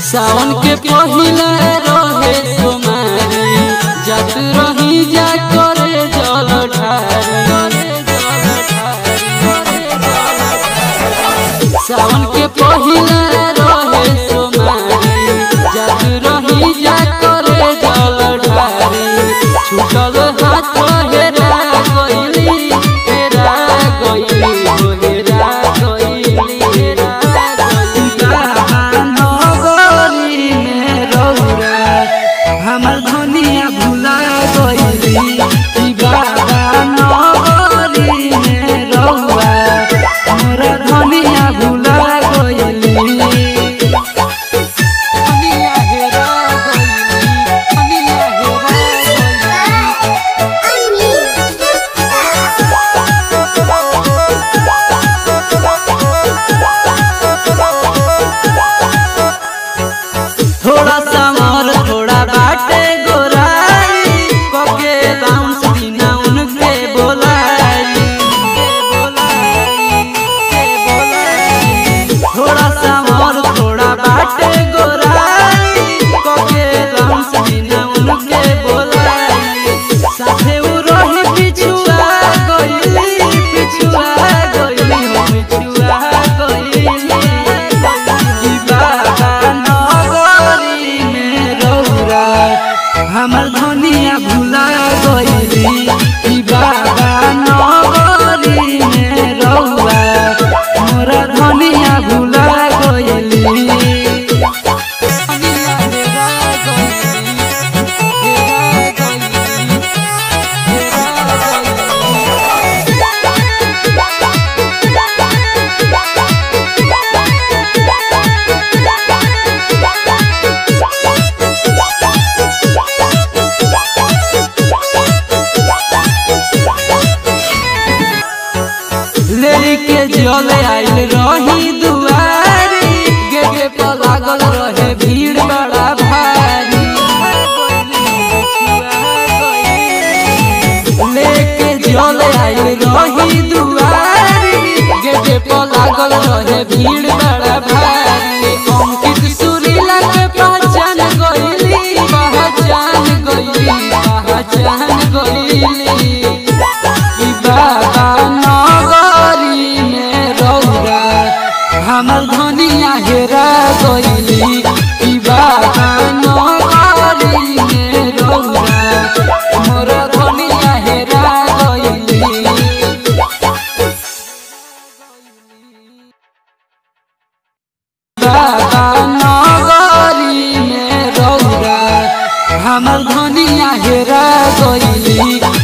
सावन के पहिला रहे सोमारी जात रही जा करे जल ढारी सावन के पहिला रहे सोमारी जात रही जा करे जल ढारी छूटल हाथ हेरा गइली हेरा गइली हो हेरा गइली हेरा गइली नगरी में रौरा हमर धनिया भुला गइली ई बाबा नगरी में रौरा मोर धनिया भुला गइली दुनिया हेरा गइली दुनिया हेरा गइली थोड़ा सा मोर थोड़ा बाटे गोराई कके बाउंस बिना उनके बोलाई थोड़ा सा मोर थोड़ा बाटे गोराई कके बाउंस बिना उनके बोलाई साथे उ रही पिछुआ गइली पिछुआ गइली हो पिछुआ गइली ई बाबा नगरी में रौरा हमर धनिया भुला गइली ई बाबा नगरी में रौरा मोर धनिया भुला गइली दुनिया हेरा गइली हेरा गइली हेरा गइली लेके जल आइल रही दुआरी गेटे पर लागल रहे भीड़ बड़ा भारी लेके जल आइल रही दुआरी गेटे पर लागल रहे भीड़ बड़ा भारी अंकित सुरीला के पहचान गइली पहचान गइली पहचान गइली ई बाबा नगरी में रौरा हमर धनिया हेरा गइली ई बाबा नगरी में रौरा मोर धनिया हेरा गइली बाबा नगरी में रौरा हमर धनिया हेरा गइली